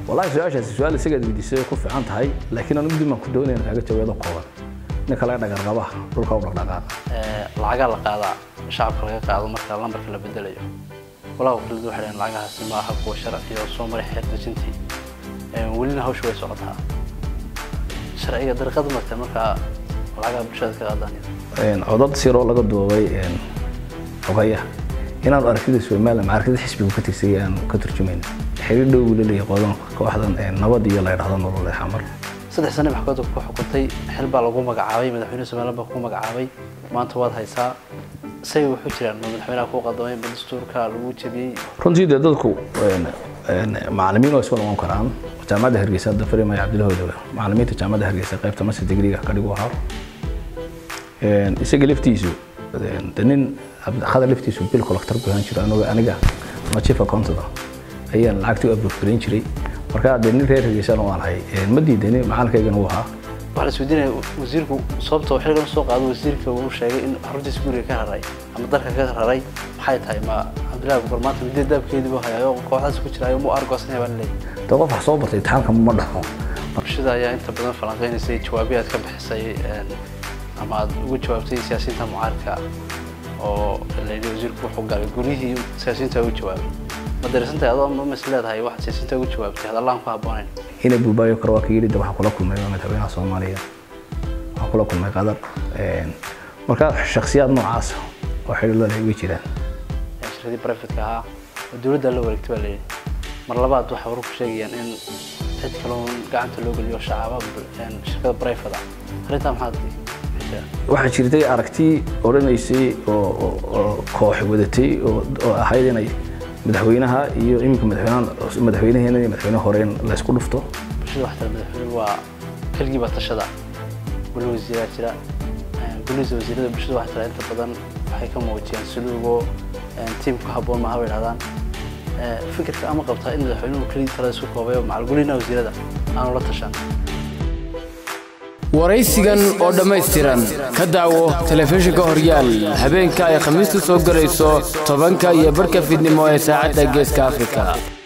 wallahi su-aashaasi su-aal isagaad weydiisay ku fiican tahay laakiin anigu dib baan ku doonaya kaaga jawaado kooban ninka laga dhagarqabaha dhulka u dhaqdhaqaaqa lacagaa la qaadaa shacabka laga qaado marka lambarka la bedelayo walahi wakiiladu waxay dhaheen lacagahaasi ma aha kuwa sharci oo soo maray xeer dejintii welina hawsha way socotaa sharciga dariiqada martay markaa lacagaha bulshada ka qaadaan codad siroo laga duubay xogaya inaanu aragtida somalilan aragtida xisbigu ka tirsayay aanu ka turjumayn xiriir dhow buu laleeyahay qodan kooxdan nabad iyo la yidhahdo nolol ee xamar saddex sane maxkamadda ku xukuntay xil baa lagu magacaabay madaxweyne somaliland baa ku magacaabay maanta waad haysaa say wuxuu jiraan ma madaxweynaha ku qadamay ma dastuurka lagu jebiyey runtii dee dadku macalimiin waa isku noqon karaan jaamacadda hargeysa hadda farimaya cabdilahooda macalimiinta jaamacadda hargeysa qaybta master degreega ka dhigu ahaa isaga laftiisu de nin khadar laftiisu bil collector buu ahaan jiro aniga aniga ama chief accountant ayaan lacagtii u abuurfarin jiray marka dee nin reer hargeysana waan ahay ma diidani macalinkaygana uu ahaa waxaa la isweydiinaya wasiirku sababta xilligan soo qaado wasiirka uu sheegay in xaruntiisa guriga ka raray ama dalka ka raray maxay tahay ma cabdillahi bukar maanta midda daabkeedii buu hayaa oo kooxdaas ku jiraayo mu argoosanaya baa laleeyahay de qof wax soo bartay imtixaanka ma dhaxo bulshada ayaa inta badan falanqeynaysay jawaabihi aad ka bixisay ama aad ugu jawaabtay siyaasiyiinta mucaaradka oo layidhi wasiirku wuxuu galay guryihii siyaasiyiinta ugu jawaabay ma dareesantahay adoo ma mas leedahay waxaad siyaasiyiinta ugu jawaabtay hadallaan ku habboonayn ina buubaayo kale waa ka yidhi de waxaan kula kulmay madaxweynaha soomaaliya waxaan kula kulmay qadar marka shaksiyaad noocaas oo xidhiidho leh way jiraan shirkadii privatka ahaa oo dowladda la wareegtay baa layidhi mar labaad waxay waru ku sheegayaan in cid kaloon gacanta loo geliyo shacaba shirkada private ah arrintaa maxaad waxaa jirtay aragti odhanaysay oo koox wadatay oo ahayd inay madaxweynaha iyo iminka madaxweynaha madaxweynaheena iyo madaxweyne hore in la isku dhufto bulshada waxaa tira madaxweynuhu waa keligii baa tashada guli wasiiraa jira gulisa wasiirada bulshada waxaa tira inta badan waxay ka muujiyaan suluugo tiim ku habboon maaha bay dhahdaan fikirka ama qabtaa in madaxweynuhu keligii talada isku koobay oo macal gulina wasiirada aanu la tashan waraysigan oo dhammaystiran ka daawo telefishinka horyaal habeenka ay khamiistu soo gelayso tobanka iyo barhka fiidnimo ee saacadda geeska afrika